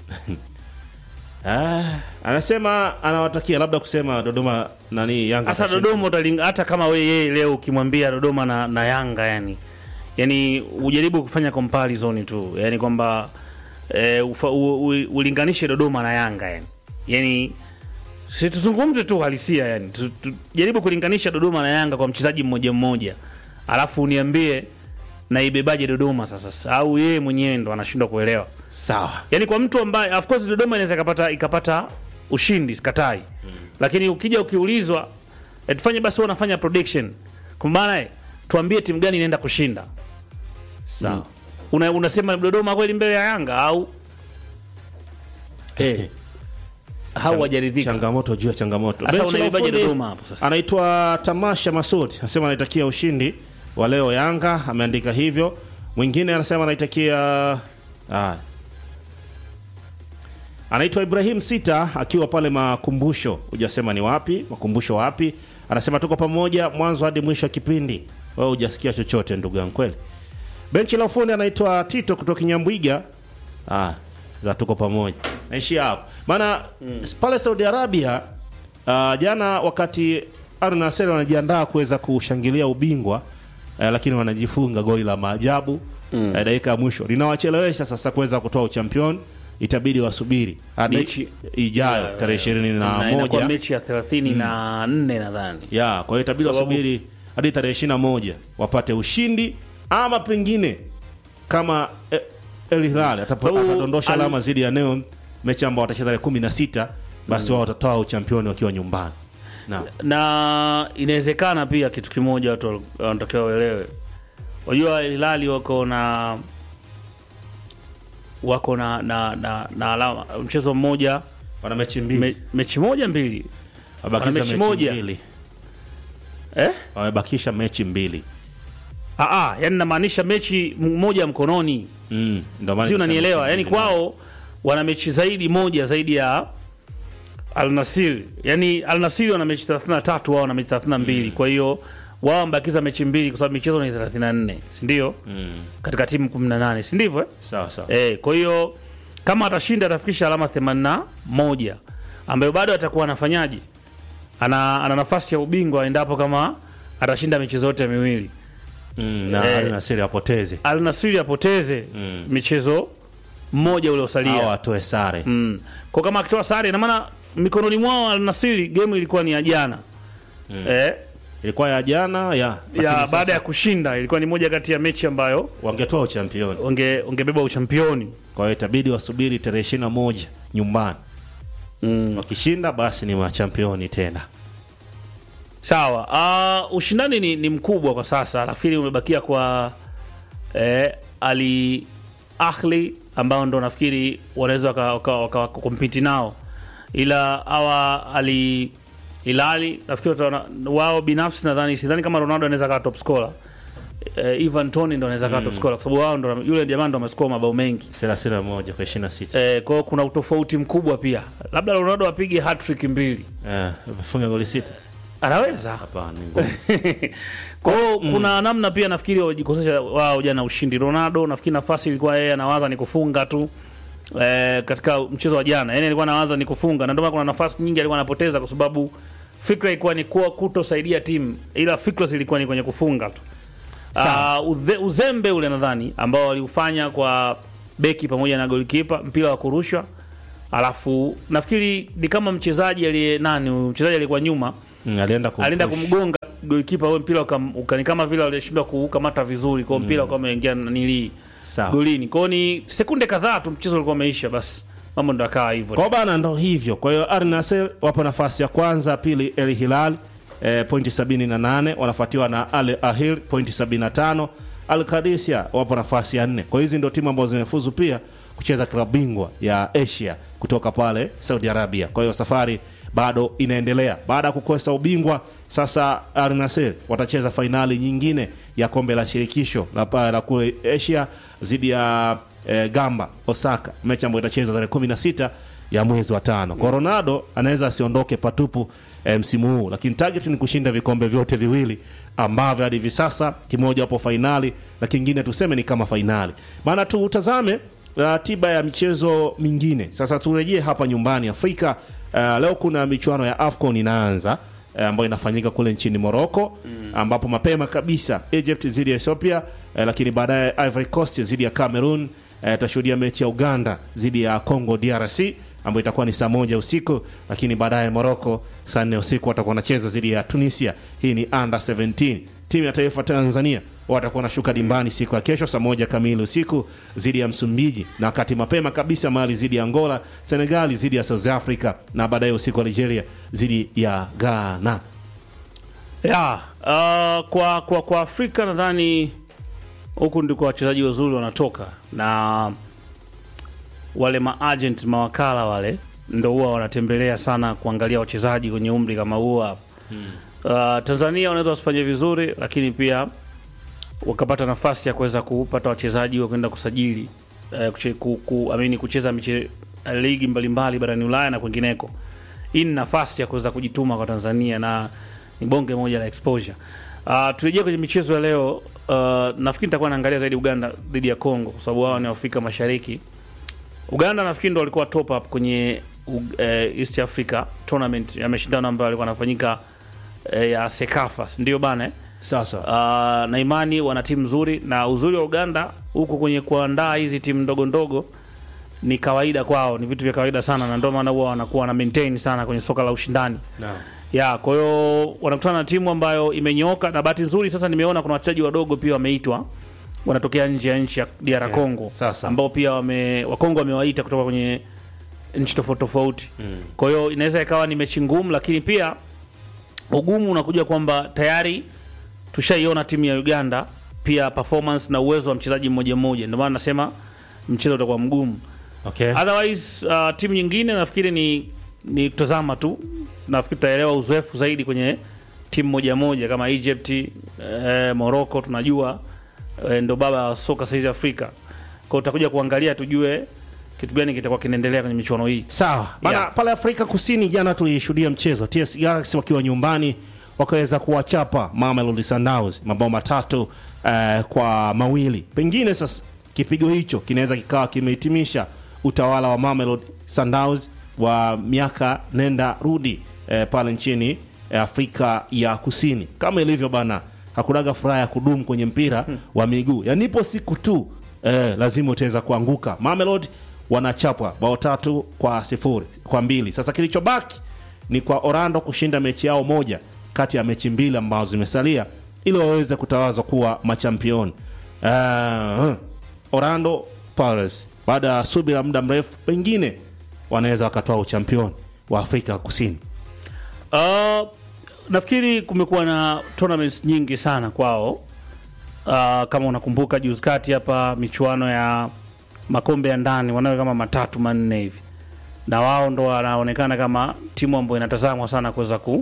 [SPEAKER 1] ah, anasema anawatakia labda kusema Dodoma nani Yanga
[SPEAKER 2] Sasa
[SPEAKER 1] atashinda.
[SPEAKER 2] Dodoma utalinga, hata kama wewe yeye leo ukimwambia Dodoma na, na Yanga yani yani ujaribu kufanya comparison tu yani kwamba e, ufa, u, u, ulinganishe Dodoma na Yanga yani yani si tuzungumze tu halisia yani Tu- tu- jaribu kulinganisha Dodoma na Yanga kwa mchezaji mmoja mmoja, alafu uniambie naibebaje Dodoma sasa, au yeye mwenyewe ndo anashindwa kuelewa
[SPEAKER 1] sawa
[SPEAKER 2] yani kwa mtu ambaye of course Dodoma inaweza ikapata ikapata ushindi sikatai mm. lakini ukija ukiulizwa eh, tufanye basi wewe unafanya prediction kwa maana eh, tuambie timu gani inaenda kushinda
[SPEAKER 1] sawa
[SPEAKER 2] una, unasema Dodoma kweli mbele ya Yanga au
[SPEAKER 1] eh,
[SPEAKER 2] au hajaridhika
[SPEAKER 1] changamoto juu ya changamoto.
[SPEAKER 2] Sasa
[SPEAKER 1] Benchi la
[SPEAKER 2] unaibaje
[SPEAKER 1] ufundi
[SPEAKER 2] Dodoma hapo sasa?
[SPEAKER 1] Anaitwa Tamasha Masud anasema anaitakia ushindi wa leo Yanga, ameandika hivyo. Mwingine anasema anaitakia ah. Anaitwa Ibrahim Sita akiwa pale makumbusho, hujasema ni wapi, makumbusho wapi. Anasema tuko pamoja mwanzo hadi mwisho wa kipindi. Wewe hujasikia chochote ndugu yangu kweli. Benchi la ufundi anaitwa Tito kutoka Kinyambwiga. Ah, za tuko pamoja. Naishia hapo. Maana pale Saudi Arabia ah, jana wakati Al Nassr wanajiandaa kuweza kushangilia ubingwa eh, lakini wanajifunga goli la maajabu eh, dakika ya mwisho linawachelewesha sasa kuweza kutoa uchampion. Itabidi wasubiri hadi
[SPEAKER 2] Mechi-
[SPEAKER 1] ijayo tarehe ishirini na
[SPEAKER 2] Na inakuwa
[SPEAKER 1] moja
[SPEAKER 2] mechi ya 34 nadhani
[SPEAKER 1] ya kwa hiyo itabidi
[SPEAKER 2] Sababu-
[SPEAKER 1] wasubiri hadi tarehe ishirini na moja wapate ushindi ama pengine kama eh, El Hilal atapo-
[SPEAKER 2] Sababu
[SPEAKER 1] atadondosha
[SPEAKER 2] al-
[SPEAKER 1] alama zidi ya Neon mechi ambao watacheza tarehe kumi na sita basi wao watatoa uchampioni wakiwa nyumbani na
[SPEAKER 2] na inawezekana pia kitu kimoja watu wanatakiwa waelewe. Unajua Hilali wako na wako na na, na, na alama mchezo mmoja
[SPEAKER 1] wana mechi mbili
[SPEAKER 2] me, mechi moja mbili
[SPEAKER 1] wamebakisha
[SPEAKER 2] mechi
[SPEAKER 1] mechi
[SPEAKER 2] moja.
[SPEAKER 1] mbili
[SPEAKER 2] eh?
[SPEAKER 1] wamebakisha mechi mbili
[SPEAKER 2] Aa, yani namaanisha mechi m- moja mkononi,
[SPEAKER 1] mm, ndio maana
[SPEAKER 2] si
[SPEAKER 1] nikasema
[SPEAKER 2] unanielewa?
[SPEAKER 1] mechi
[SPEAKER 2] Yani
[SPEAKER 1] mbili.
[SPEAKER 2] kwao wana mechi zaidi moja zaidi ya Al Nassr. Yani Al Nassr wana mechi 33 wao wana mechi 32 kwa hiyo wao wamebakiza mechi mbili kwa sababu michezo ni 34 si ndio?
[SPEAKER 1] mm,
[SPEAKER 2] katika timu 18 si ndivyo eh?
[SPEAKER 1] sawa sawa
[SPEAKER 2] Eh, kwa hiyo kama atashinda atafikisha alama 81 ambayo bado atakuwa anafanyaje? Ana, ana nafasi ya ubingwa endapo kama atashinda michezo yote miwili.
[SPEAKER 1] mm, na
[SPEAKER 2] eh,
[SPEAKER 1] Al Nassr apoteze
[SPEAKER 2] Al Nassr apoteze
[SPEAKER 1] Mm.
[SPEAKER 2] michezo mmoja
[SPEAKER 1] au
[SPEAKER 2] uliosalia.
[SPEAKER 1] atoe sare
[SPEAKER 2] Mm. Kwa kama akitoa sare ina maana mikononi mwao Al Nassr game ilikuwa ni ya jana. Eh,
[SPEAKER 1] ilikuwa ya jana ya lakini
[SPEAKER 2] ya
[SPEAKER 1] sasa
[SPEAKER 2] baada ya kushinda ilikuwa ni moja kati ya mechi ambayo
[SPEAKER 1] wangetoa uchampioni
[SPEAKER 2] unge ungebeba uchampioni.
[SPEAKER 1] kwa hiyo itabidi wasubiri tarehe ishirini na moja nyumbani
[SPEAKER 2] Mm.
[SPEAKER 1] wakishinda basi ni machampioni tena
[SPEAKER 2] Sawa. Uh, ushindani ni, ni mkubwa kwa sasa. Nafikiri umebakia kwa eh, Ali Ahli ambao ndo nafikiri wanaweza wakakompiti waka, waka, compete nao, ila hawa Ali Hilali nafikiri wataona- wao binafsi nadhani, sidhani kama Ronaldo anaweza kawa top scorer. Eh, Ivan Toni ndo anaweza kawa top scorer kwa sababu wao ndo yule jamaa ndo amescore mabao mengi.
[SPEAKER 1] thelathini na moja kwa ishirini na sita
[SPEAKER 2] Eh, kwa hiyo kuna utofauti mkubwa pia, labda Ronaldo apige hat-trick mbili,
[SPEAKER 1] Eh, amefunga goli sita
[SPEAKER 2] anaweza
[SPEAKER 1] hapana ni ngumu.
[SPEAKER 2] kwa hiyo kuna namna pia nafikiri wajikosesha wao jana ushindi. Ronaldo nafikiri nafasi ilikuwa yeye anawaza ni kufunga tu eh, katika mchezo wa jana, yani alikuwa anawaza ni kufunga, na ndio maana kuna nafasi nyingi alikuwa anapoteza kwa sababu fikra ilikuwa ni kuwa kutosaidia timu, ila fikra zilikuwa ni kwenye kufunga tu. Uh, uze, uzembe ule nadhani ambao waliufanya kwa beki pamoja na golikipa, mpira wa kurushwa. Alafu nafikiri ni kama mchezaji aliye nani, huyu mchezaji aliyekuwa nyuma
[SPEAKER 1] Mm, alienda kumpush.
[SPEAKER 2] alienda kumgonga golikipa, huyo mpira uka, uka, ni kama vile alishindwa kukamata vizuri, kwa hiyo mpira ukawa umeingia nili
[SPEAKER 1] Sawa.
[SPEAKER 2] golini. Kwa hiyo ni sekunde kadhaa tu mchezo ulikuwa umeisha, basi mambo ndo akawa hivyo.
[SPEAKER 1] Kwa bana ndo hivyo. Kwa hiyo Al Nassr wapo nafasi ya kwanza, pili El Hilal eh, pointi 78 wanafuatiwa na Al Ahil pointi 75. Al Qadisiyah wapo nafasi ya nne. Kwa hizi ndio timu ambazo zimefuzu pia kucheza klabu bingwa ya Asia kutoka pale Saudi Arabia. Kwa hiyo safari bado inaendelea. Baada ya kukosa ubingwa, sasa Al Nassr watacheza fainali nyingine ya kombe la shirikisho la pa- la kule Asia dhidi ya eh, Gamba Osaka, mechi ambayo itachezwa tarehe 16 ya mwezi wa tano. Kwa Ronaldo anaweza asiondoke patupu eh, msimu huu, lakini target ni kushinda vikombe vyote viwili ambavyo hadi hivi sasa kimoja hapo fainali na kingine tuseme ni kama fainali. Maana tutazame ratiba ya michezo mingine. Sasa turejee hapa nyumbani Afrika. Uh, leo kuna michuano ya AFCON inaanza eh, ambayo inafanyika kule nchini Morocco ambapo mapema kabisa Egypt dhidi ya Ethiopia eh, lakini baadaye Ivory Coast dhidi ya Cameroon eh, tutashuhudia mechi ya Uganda dhidi ya Congo DRC ambayo itakuwa ni saa moja usiku, lakini baadaye Morocco saa nne usiku watakuwa wanacheza dhidi ya Tunisia. Hii ni under 17. Timu ya taifa Tanzania watakuwa wanashuka dimbani siku ya kesho saa moja kamili usiku dhidi ya Msumbiji, na wakati mapema kabisa Mali dhidi ya Angola, Senegali dhidi ya South Africa, na baadaye usiku wa Nigeria dhidi ya Ghana.
[SPEAKER 2] ya uh, kwa, kwa, kwa Afrika nadhani huku ndiko wachezaji wazuri wanatoka na wale maagent mawakala wale ndo huwa wanatembelea sana kuangalia wachezaji kwenye umri kama huo hapo. Uh, Tanzania wanaweza wasifanye vizuri, lakini pia wakapata nafasi ya kuweza kupata wachezaji wa kwenda kusajili uh, kuche, ku, ku, amini kucheza miche, ligi mbalimbali barani Ulaya na kwingineko. Hii ni nafasi ya kuweza kujituma kwa Tanzania na ni bonge moja la exposure. Uh, turejea kwenye michezo ya leo. Uh, nafikiri nitakuwa naangalia zaidi Uganda dhidi ya Congo kwa sababu wao ni Afrika Mashariki. Uganda nafikiri ndo walikuwa top up kwenye uh, East Africa tournament ya mashindano ambayo alikuwa anafanyika uh, ya Sekafa, si ndio bana eh?
[SPEAKER 1] Sasa
[SPEAKER 2] Uh, na imani wana timu nzuri na uzuri wa Uganda huko kwenye kuandaa hizi timu ndogo ndogo ni kawaida kwao, ni vitu vya kawaida sana, na ndio maana huwa wanakuwa na maintain sana kwenye soka la ushindani
[SPEAKER 1] naam.
[SPEAKER 2] ya kwa hiyo wanakutana na timu ambayo imenyooka, na bahati nzuri sasa nimeona kuna wachezaji wadogo pia wameitwa, wanatokea nje ya nchi ya DR Congo,
[SPEAKER 1] sasa.
[SPEAKER 2] ambao pia wame Wakongo wamewaita kutoka kwenye nchi tofauti tofauti. Kwa hiyo inaweza ikawa ni mechi ngumu, lakini pia ugumu unakuja kwamba tayari tushaiona timu ya Uganda pia performance na uwezo wa mchezaji mmoja mmoja, ndio maana nasema mchezo utakuwa mgumu.
[SPEAKER 1] Okay.
[SPEAKER 2] Otherwise uh, timu nyingine nafikiri ni ni kutazama tu, nafikiri tutaelewa uzoefu zaidi kwenye timu moja moja kama Egypt, eh, Morocco tunajua eh, ndo baba wa soka saizi Afrika. Kwa hiyo tutakuja kuangalia tujue kitu gani kitakuwa kinaendelea kwenye michuano hii.
[SPEAKER 1] Sawa bana,
[SPEAKER 2] Yeah.
[SPEAKER 1] pale Afrika Kusini jana tulishuhudia mchezo TS Galaxy wakiwa nyumbani wakaweza kuwachapa Mamelodi Sundowns mabao matatu eh, kwa mawili. Pengine sasa kipigo hicho kinaweza kikawa kimehitimisha utawala wa Mamelodi Sundowns wa miaka nenda rudi eh, pale nchini eh, Afrika ya Kusini. Kama ilivyo bana, hakunaga furaha ya kudumu kwenye mpira wa miguu, yanipo siku tu eh, lazima utaweza kuanguka. Mamelodi wanachapwa bao tatu kwa sifuri kwa mbili. Sasa kilichobaki ni kwa Orlando kushinda mechi yao moja kati ya mechi mbili ambazo zimesalia ili waweze kutawazwa kuwa machampioni. Uh, Orlando Pirates baada ya subira muda mrefu, pengine wanaweza wakatoa uchampioni wa Afrika Kusini.
[SPEAKER 2] Uh, nafikiri kumekuwa na tournaments nyingi sana kwao. Uh, kama unakumbuka juzi kati hapa michuano ya makombe ya ndani wanawe kama matatu manne hivi, na wao ndo wanaonekana kama timu ambayo inatazamwa sana kuweza ku,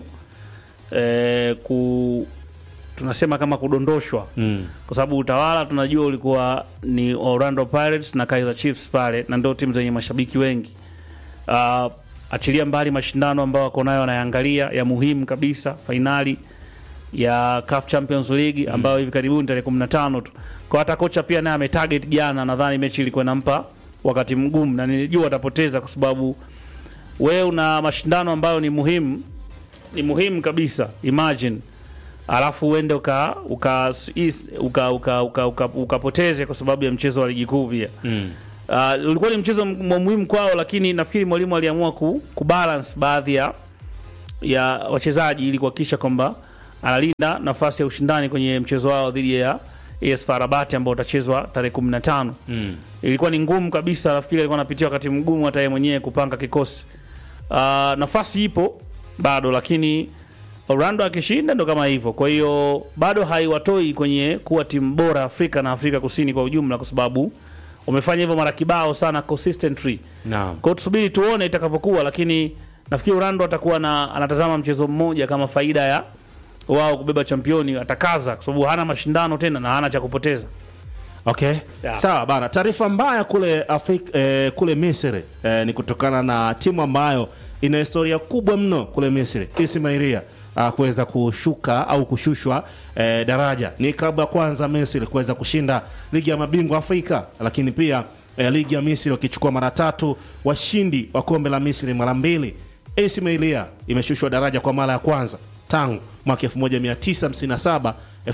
[SPEAKER 2] eh, ku tunasema kama kudondoshwa
[SPEAKER 1] Mm.
[SPEAKER 2] kwa sababu utawala tunajua ulikuwa ni Orlando Pirates na Kaizer Chiefs pale, na ndio timu zenye mashabiki wengi. Uh, achilia mbali mashindano ambayo wako nayo wanayangalia ya muhimu kabisa, fainali ya CAF Champions League ambayo hivi karibuni tarehe 15 tu. Kwa hata kocha pia naye ametarget jana, nadhani mechi ilikuwa inampa wakati mgumu, na nilijua atapoteza kwa sababu wewe una mashindano ambayo ni muhimu, ni muhimu kabisa. Imagine alafu uende uka uka is- uka uka uka, uka, ukapoteze kwa sababu ya mchezo wa ligi kuu pia
[SPEAKER 1] Mm.
[SPEAKER 2] uh, ulikuwa ni mchezo m- muhimu kwao, lakini nafikiri mwalimu aliamua ku, kubalance baadhi ya ya wachezaji ili kuhakikisha kwamba analinda nafasi ya ushindani kwenye mchezo wao dhidi ya AS FAR Rabat ambao utachezwa tarehe 15.
[SPEAKER 1] Mm.
[SPEAKER 2] Ilikuwa ni ngumu kabisa, nafikiri alikuwa anapitia wakati mgumu hata yeye mwenyewe kupanga kikosi. Uh, nafasi ipo bado, lakini Orlando akishinda ndo kama hivyo. Kwa hiyo bado haiwatoi kwenye kuwa timu bora Afrika na Afrika Kusini kwa ujumla, kwa sababu wamefanya hivyo mara kibao sana consistently.
[SPEAKER 1] Naam.
[SPEAKER 2] Kwa hiyo tusubiri tuone itakavyokuwa, lakini nafikiri Orlando atakuwa na anatazama mchezo mmoja kama faida ya wao kubeba championi, atakaza kwa sababu hana mashindano tena na hana cha kupoteza.
[SPEAKER 1] Okay.
[SPEAKER 2] Yeah.
[SPEAKER 1] Sawa bana, taarifa mbaya kule Afrika, eh, kule Misri eh, ni kutokana na timu ambayo ina historia kubwa mno kule Misri, Ismailia uh, kuweza kushuka au kushushwa eh, daraja. Ni klabu ya kwanza Misri kuweza kushinda ligi ya mabingwa Afrika, lakini pia eh, ligi ya Misri wakichukua mara tatu, washindi wa kombe la Misri mara mbili. Ismailia imeshushwa daraja kwa mara ya kwanza tangu mwaka 1957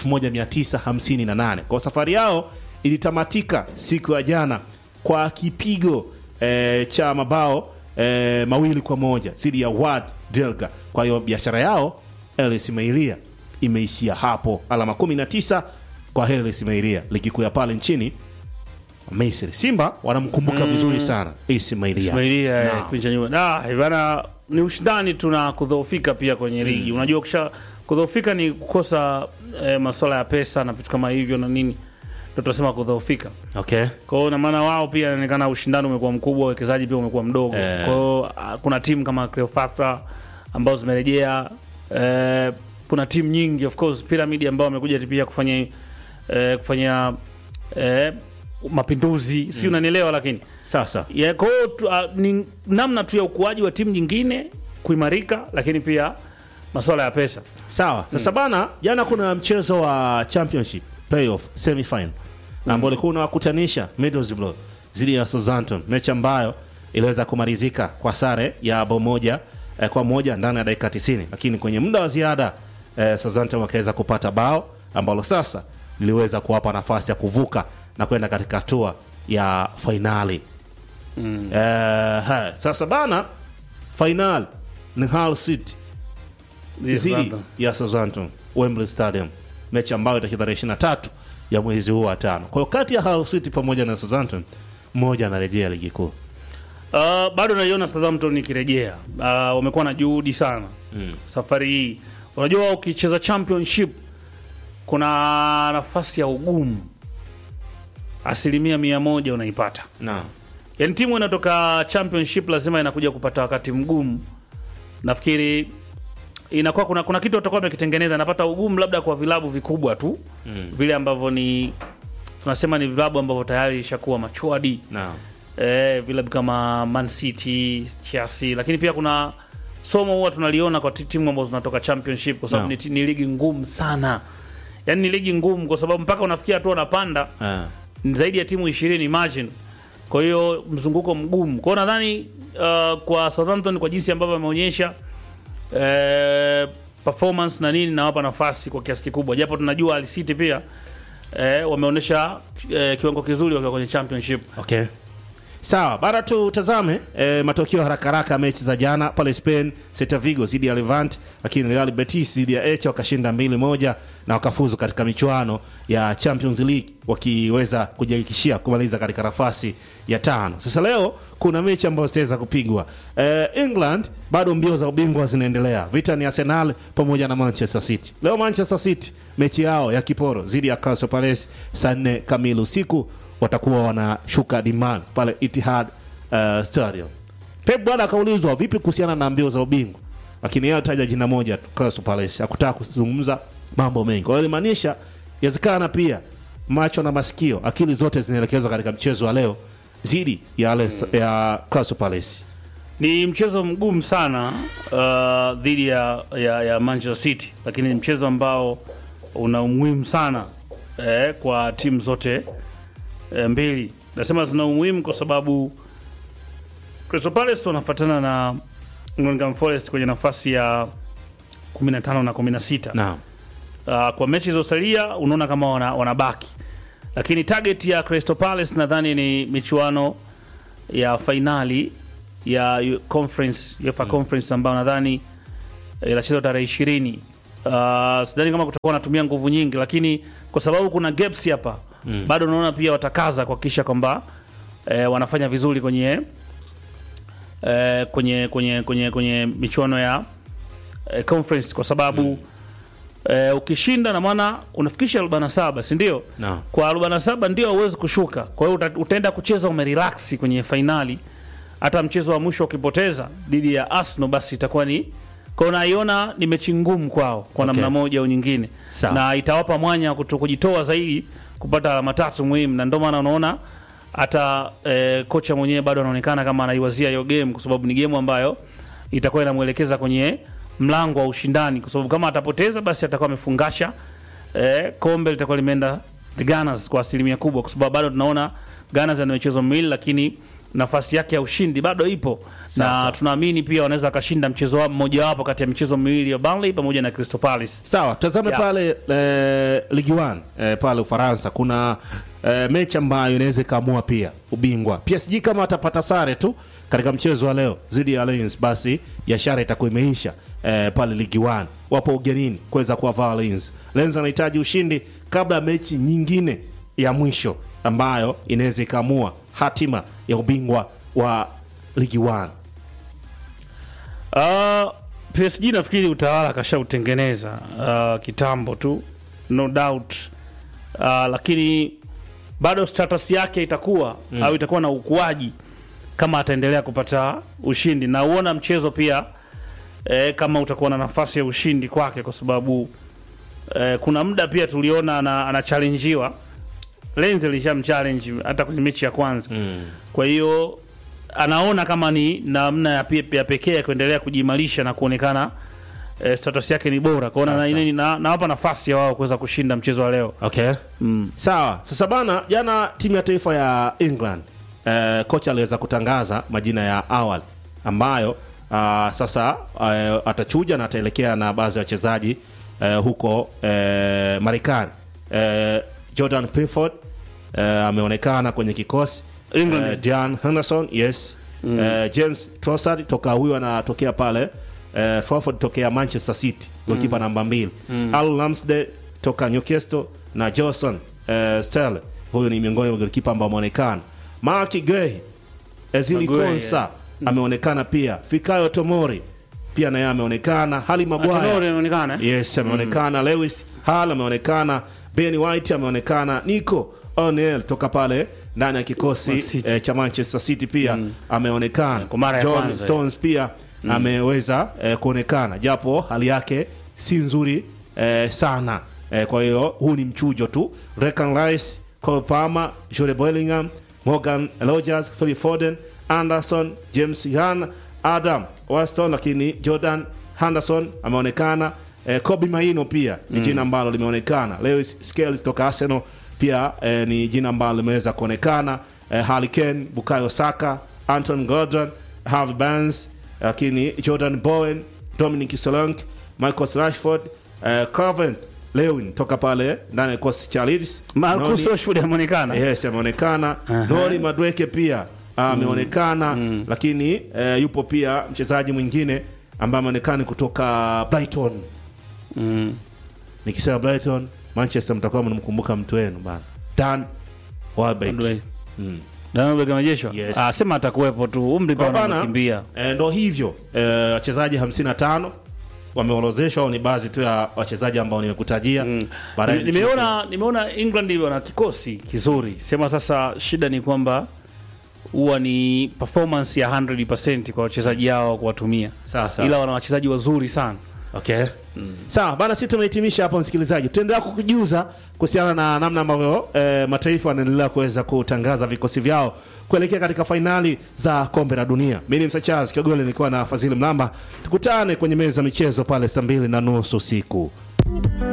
[SPEAKER 1] 1958. Kwa safari yao ilitamatika siku ya jana kwa kipigo eh, cha mabao eh, mawili kwa moja dhidi ya Wad Delga. Kwa hiyo biashara yao El Ismailia imeishia hapo, alama 19 kwa El Ismailia, ligi kuu ya pale nchini Misri. Simba wanamkumbuka vizuri sana Ismailia.
[SPEAKER 2] Ismailia eh,
[SPEAKER 1] Naam.
[SPEAKER 2] kipindi cha nyuma. Da, Ivana ni ushindani tu na kudhoofika pia kwenye ligi. Unajua ukisha kudhoofika ni kukosa eh, masuala ya pesa na vitu kama hivyo na nini. Ndio tunasema kudhoofika.
[SPEAKER 1] Okay.
[SPEAKER 2] Kwa hiyo na maana wao pia inaonekana ushindani umekuwa mkubwa, uwekezaji pia umekuwa mdogo.
[SPEAKER 1] Eh.
[SPEAKER 2] Kwa hiyo ah, kuna timu kama Cleopatra ambazo zimerejea eh, kuna timu nyingi of course Pyramid ambao wamekuja pia kufanya eh, kufanya eh, mapinduzi, si unanielewa lakini
[SPEAKER 1] Sasa
[SPEAKER 2] Yeah, kwa hiyo tu- ah, ni namna tu ya ukuaji wa timu nyingine kuimarika, lakini pia masuala ya pesa.
[SPEAKER 1] Sawa. Sasa bana, jana kuna mchezo wa championship playoff semifinal ambao ulikuwa unawakutanisha Middlesbrough dhidi ya Southampton, mechi ambayo iliweza kumalizika kwa sare ya bao moja eh, kwa moja ndani ya dakika 90, lakini kwenye muda wa ziada eh, Southampton wakaweza kupata bao ambalo sasa liliweza kuwapa nafasi ya kuvuka na kwenda katika hatua ya fainali. Eh, ha, sasa bana, fainali ni Hull City dhidi ya Southampton Wembley Stadium, mechi ambayo itacheza tarehe 23 ya mwezi huu wa tano. Kwa hiyo kati ya Hull City pamoja na Southampton, mmoja anarejea ligi kuu.
[SPEAKER 2] Uh, bado naiona Southampton ikirejea. Uh, wamekuwa na juhudi sana safari hii. Unajua, ukicheza championship kuna nafasi ya ugumu asilimia mia moja unaipata.
[SPEAKER 1] Naam.
[SPEAKER 2] Yaani timu inatoka championship lazima inakuja kupata wakati mgumu. Nafikiri inakuwa kuna, kuna kitu watakuwa wamekitengeneza, napata ugumu labda kwa vilabu vikubwa tu vile ambavyo ni tunasema ni vilabu ambavyo tayari ishakuwa machuadi
[SPEAKER 1] Naam.
[SPEAKER 2] eh, vilabu kama Man City, Chelsea, lakini pia kuna somo huwa tunaliona kwa ti- timu ambazo zinatoka championship kwa sababu
[SPEAKER 1] Naam.
[SPEAKER 2] ni, ti- ni ligi ngumu sana, yaani ni ligi ngumu kwa sababu mpaka unafikia hatua unapanda
[SPEAKER 1] Ah.
[SPEAKER 2] ni zaidi ya timu ishirini imagine. Kwa hiyo mzunguko mgumu. Kwa hiyo nadhani uh, kwa Southampton kwa jinsi ambavyo ameonyesha eh, performance na nini nawapa nafasi kwa kiasi kikubwa, japo tunajua Al City pia eh, wameonyesha eh, kiwango kizuri wakiwa kwenye championship.
[SPEAKER 1] Okay. Sawa, bara tutazame eh, matokeo haraka haraka ya mechi za jana pale Spain, Celta Vigo dhidi ya Levante, lakini Real Betis dhidi ya Elche wakashinda mbili moja na wakafuzu katika michuano ya Champions League wakiweza kujihakikishia kumaliza katika nafasi ya tano. Sasa leo kuna mechi ambazo zitaweza kupigwa. Eh, England bado mbio za ubingwa zinaendelea. Vita ni Arsenal pamoja na Manchester City. Leo Manchester City mechi yao ya kiporo dhidi ya Crystal Palace saa nne kamili usiku watakuwa wanashuka diman pale Etihad uh, Stadium. Pep bwana akaulizwa vipi kuhusiana na mbio za ubingwa, lakini yeye alitaja jina moja tu, Crystal Palace. Hakutaka kuzungumza mambo mengi. Kwa hiyo ilimaanisha yawezekana pia macho na masikio, akili zote zinaelekezwa katika mchezo wa leo dhidi ya, mm. ya Crystal Palace.
[SPEAKER 2] Ni mchezo mgumu sana uh, dhidi ya, ya, ya Manchester City, lakini ni mchezo ambao una umuhimu sana eh, kwa timu zote eh, mbili. Nasema zina umuhimu kwa sababu Crystal Palace wanafuatana na Nottingham Forest kwenye nafasi ya 15 na 16.
[SPEAKER 1] Naam.
[SPEAKER 2] Uh, kwa mechi zilizosalia unaona kama wana, wanabaki lakini target ya Crystal Palace nadhani ni michuano ya fainali ya U- conference UEFA conference ambayo nadhani eh, inachezwa tarehe ishirini. Uh, sidhani kama kutakuwa wanatumia nguvu nyingi, lakini kwa sababu kuna gaps hapa bado naona pia watakaza kuhakikisha kwamba eh, wanafanya vizuri kwenye eh, kwenye kwenye kwenye kwenye michuano ya eh, conference kwa sababu eh, ukishinda na maana unafikisha 47 si ndio?
[SPEAKER 1] Naam.
[SPEAKER 2] Kwa 47 ndio hauwezi kushuka. Kwa hiyo uta- utaenda kucheza umerelax kwenye fainali. Hata mchezo wa mwisho ukipoteza dhidi ya Arsenal basi itakuwa ni kwa hiyo naiona ni mechi ngumu kwao kwa
[SPEAKER 1] Okay.
[SPEAKER 2] namna moja au nyingine,
[SPEAKER 1] Sawa.
[SPEAKER 2] na itawapa mwanya wa kuto- kujitoa zaidi kupata alama tatu muhimu, na ndio maana unaona hata eh, kocha mwenyewe bado anaonekana kama anaiwazia hiyo game, kwa sababu ni game ambayo itakuwa inamwelekeza kwenye mlango wa ushindani, kwa sababu kama atapoteza basi atakuwa amefungasha eh, kombe litakuwa limeenda the Gunners kwa asilimia kubwa, kwa sababu bado tunaona Gunners ana michezo miwili, lakini nafasi yake ya ushindi bado ipo
[SPEAKER 1] Sawa,
[SPEAKER 2] na
[SPEAKER 1] sawa.
[SPEAKER 2] tunaamini pia wanaweza wakashinda mchezo wao mmojawapo kati ya michezo miwili ya Burnley pamoja na Crystal Palace.
[SPEAKER 1] Sawa, tazame
[SPEAKER 2] Yeah.
[SPEAKER 1] pale eh, Ligue 1 eh, pale Ufaransa kuna eh, mechi ambayo inaweza ikaamua pia ubingwa. PSG kama watapata sare tu katika mchezo wa leo dhidi ya Lens, basi biashara itakuwa imeisha eh, pale Ligue 1. Wapo ugenini kuweza kuwavaa Lens. Lens anahitaji ushindi kabla ya mechi nyingine ya mwisho ambayo inaweza ikaamua hatima ya ubingwa wa Ligue 1.
[SPEAKER 2] Uh, PSG nafikiri utawala kashautengeneza uh, kitambo tu no doubt uh, lakini bado status yake itakuwa mm. au itakuwa na ukuaji kama ataendelea kupata ushindi na uona mchezo pia eh, kama utakuwa na nafasi ya ushindi kwake kwa sababu eh, kuna muda pia tuliona ana- anachallenjiwa Lenz alishamchallenge hata kwenye mechi ya kwanza mm. kwa hiyo anaona kama ni namna ya, pe- ya pekee ya kuendelea kujiimarisha na kuonekana eh, status yake ni bora kwaona na, na, na, nawapa nafasi ya wao kuweza kushinda mchezo wa leo
[SPEAKER 1] Okay. Sawa. Sasa bana, jana timu ya taifa ya England eh, kocha aliweza kutangaza majina ya awali ambayo ah, sasa eh, atachuja na ataelekea na baadhi ya wachezaji eh, huko eh, Marekani. Eh, Jordan Pickford eh, ameonekana kwenye kikosi
[SPEAKER 2] England.
[SPEAKER 1] eh, Dean Henderson yes eh, James Trossard toka huyu anatokea pale eh, Trafford tokea Manchester City golikipa namba mbili Al Ramsdale toka Newcastle na Johnson eh, Sterling huyu ni miongoni mwa golikipa ambao ameonekana Mark Gay Ezili
[SPEAKER 2] Maguire,
[SPEAKER 1] Konsa ameonekana pia Fikayo Tomori pia naye ameonekana Harry
[SPEAKER 2] Atenore
[SPEAKER 1] Maguire
[SPEAKER 2] inaonekana eh?
[SPEAKER 1] yes ameonekana Lewis Hall ameonekana Ben White ameonekana Nico O'Neill toka pale ndani ya kikosi
[SPEAKER 2] Man City.
[SPEAKER 1] eh, cha Manchester City pia ameonekana
[SPEAKER 2] Kwa mara ya
[SPEAKER 1] John
[SPEAKER 2] kwanza,
[SPEAKER 1] Stones pia ameweza eh, kuonekana japo hali yake si nzuri eh, sana eh, kwa hiyo huu ni mchujo tu Declan Rice Cole Palmer Jude Bellingham Morgan Rogers Phil Foden Anderson James Young Adam Waston lakini Jordan Henderson ameonekana eh, Kobe Maino pia ni jina ambalo limeonekana Lewis Skells toka Arsenal pia eh, ni jina ambalo limeweza kuonekana eh, Harry Kane Bukayo Saka Anton Gordon Harvey Barnes lakini Jordan Bowen Dominic Solanke Michael Rashford eh, Calvin Lewin toka pale ndani ya kikosi cha Leeds
[SPEAKER 2] Marcus
[SPEAKER 1] Noni-
[SPEAKER 2] Rashford ameonekana
[SPEAKER 1] yes ameonekana Nori Madweke pia ameonekana lakini eh, yupo pia mchezaji mwingine ambaye ameonekana kutoka Brighton nikisema Brighton Manchester mtakuwa mnamkumbuka mtu wenu bana Dan Welbeck
[SPEAKER 2] Madweke.
[SPEAKER 1] Mm.
[SPEAKER 2] Danilo Gamajeshwa
[SPEAKER 1] Yes.
[SPEAKER 2] ah, sema atakuwepo tu umri pia
[SPEAKER 1] Kwa bana,
[SPEAKER 2] unakimbia
[SPEAKER 1] eh, ndo hivyo eh, wachezaji 55 wameorozeshwa au ni baadhi tu ya wachezaji ambao nimekutajia Baadaye
[SPEAKER 2] nimeona nimeona England wana kikosi kizuri sema sasa shida ni kwamba huwa ni performance ya 100% kwa wachezaji hao kuwatumia
[SPEAKER 1] Sawa, sawa.
[SPEAKER 2] ila wana wachezaji wazuri sana
[SPEAKER 1] Okay. Sawa, bana sisi tumehitimisha hapo msikilizaji. Tutaendelea kukujuza kuhusiana na namna ambavyo eh, mataifa yanaendelea kuweza kutangaza vikosi vyao kuelekea katika fainali za kombe la dunia. Mimi ni Msa Charles Kiogole nilikuwa na Fadhili Mlamba. Tukutane kwenye meza ya michezo pale saa mbili na nusu usiku.